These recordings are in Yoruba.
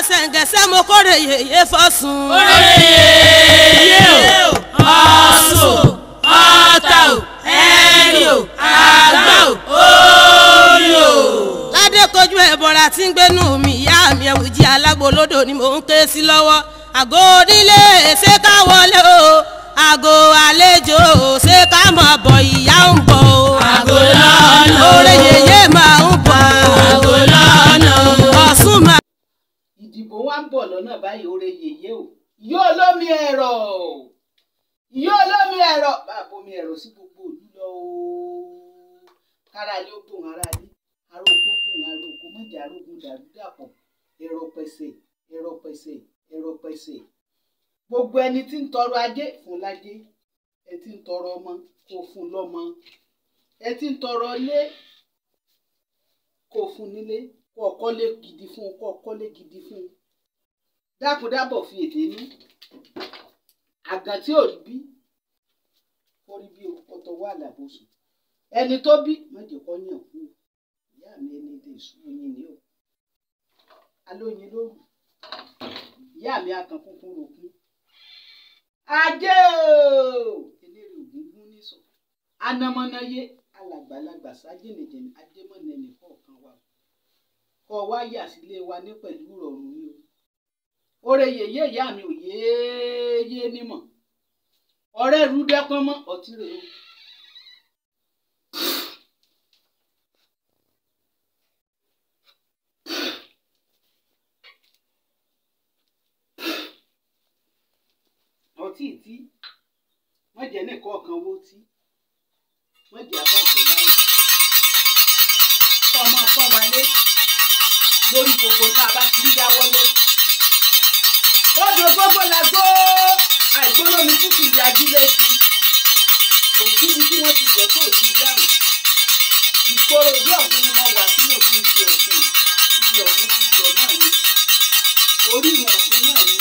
ṣẹ̀ǹgẹ̀ṣẹ̀ mo kórè yèyé fọ́sùn. Oyè o, ọ̀sùn, ọ̀tà o, ẹ̀rì o, àgbà o, orí o. ládé kojú ẹ̀bọ̀ra tí ń gbénú mi ìyá mi ẹ̀wùjí alágbolódò ni mò ń ké sí lọ́wọ́ àgọ́ onílé ṣé ká wọlé o àgọ́ àlejò ṣé ká mọ̀ bọ̀ ìyá ń bọ̀ o Àgọ́ lọ́nà o. oore yèyé máa ń bọ̀ Àgọ́ lọ́nà o. ọ̀sùn máa. ìdìbò wa ń bọ̀ lọ́nà báyìí oore yèyé o yóò lómi ẹ̀rọ yóò lómi ẹ̀rọ bá a bomi ẹ̀rọ sí gbogbo òlú lọ o kára ilé ó gbóhùn ara ilé ará oko gbóhùn ará oko mọ̀jà arógun dàrú dàpọ̀ ẹ̀rọ pẹ̀sẹ̀ ẹ̀rọ pẹ̀sẹ̀ ẹ̀rọ pẹ̀sẹ̀ gbogbo ẹni tí ń tọrọ ajé fún lájé ẹ tí ń tọrọ ọmọ kó fún lọ́mọ ẹ tí ń tọrọ ilé kó fún nílé kó ọkọ́lé gidi fún kó ọkọ́lé gidi fún dákúndábọ̀ fi èdè ní àgàn tí ò rí bí kó rí bí ọtọ wà lábòsùn ẹni tó bí mọ̀jẹ̀ kọ́ yàn kú ìyá mi ẹni èdè ìṣúná yín ni o alóyin lóru ìyá mi akàn kúnkún rògún ajé o eléré ògúngún nísọ anamọ́náyé alàgbàlagbà sájìnìjìnì adémọ́nẹ́nì kọ̀ọ̀kan wa kọ́ wá yà sílé wa ní pẹ̀lú ìrọ̀rùn ni o oore yèyé ìyá mi ò yééyé nímọ̀ ọ̀rẹ́ rú dẹ́pọ́n mọ́ ọtí rèé o. ọtí tí wọ́n jẹ́ nìkan ọ̀kan wó tí wọ́n jẹ́ abáṣẹ láyé kọ́ ọmọ kọ́ wálé lórí gbogbo tá a bá ti ń dáwọ́lé. odò gbogbo la gbó àìgbólómi tútù ìyá ajílẹ̀ sí kò síbi tí wọ́n ti jẹ́ kó o ti dáhùn. ìgboro bí ọ̀gbìn ni wọ́n wà tí mo ti ń fi ọ̀gbìn ibi ọ̀gbìn ti sọ náà ni orí ìwọ̀n ọ̀gbìn náà ni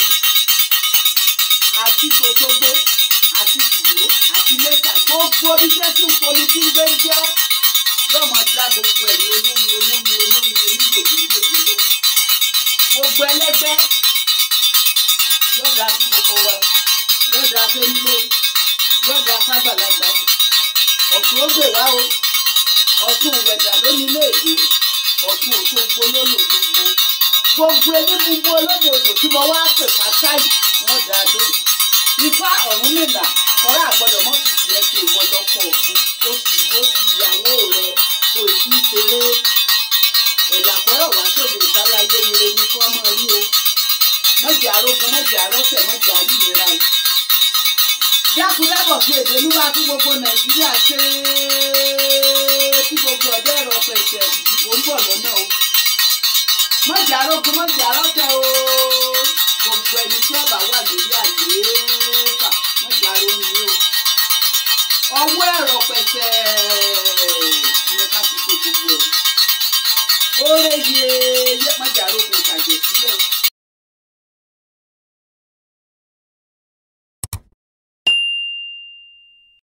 àti tòṣogbo àti tìló àti lẹ́tà gbogbo bí iṣẹ́ tí ń poli tí ń gbé ń jẹ́ yóò máa dá gbogbo ẹ̀ ní olómi olómi olómi onígbòdì onígbòdì olómi gbogbo ẹlẹ́gbẹ́ yóò dáa sí gbogbo wa yóò dáa fẹ́nilé yóò dáa fágbàlagbà o ọ̀tún ó gbè wá o ọ̀tún òwẹ̀dà lónìí léèdè ọ̀tún òṣogbo lónìí òṣogbo gbogbo elébùbú olódòdó tí mo wá pè pátá yìí wọ́n dáa lóhùn ifá ọ̀run nìlà ọ̀rẹ́ àgbọ̀dọ̀ mọ́ ti tiẹ̀ ṣe ìwọ lọ́kọ̀ ọ̀fun ó sì yóò fi ìyàwó rẹ̀ tó ìfi ṣeré ẹ̀là fọ́rọ̀ wá sóde ìsálayé ire ni kọ́ mọ́ rí o mọ́jà arógun mọ́jà arọ́tẹ̀ mọ́jà àríyìnra o dákúndábọ̀ fi èdè olúwa fún gbogbo nàìjíríà ṣe é kí gbogbo ọ̀dọ́ ẹ̀rọ pẹ̀sẹ̀ ìdìbò ń bọ̀ lọ́nà o mọ́jà arógun mọ́jà arọ́tẹ̀ o gbogbo ẹni tí ọba wà lórí àlééfà mọ́jà arógun o ọwọ́ ẹ̀rọ pẹ̀sẹ̀ ìyẹn ká fi ṣe gbogbo ẹ̀ oore yeye mọ́jà arógun tàjẹ̀ sílẹ̀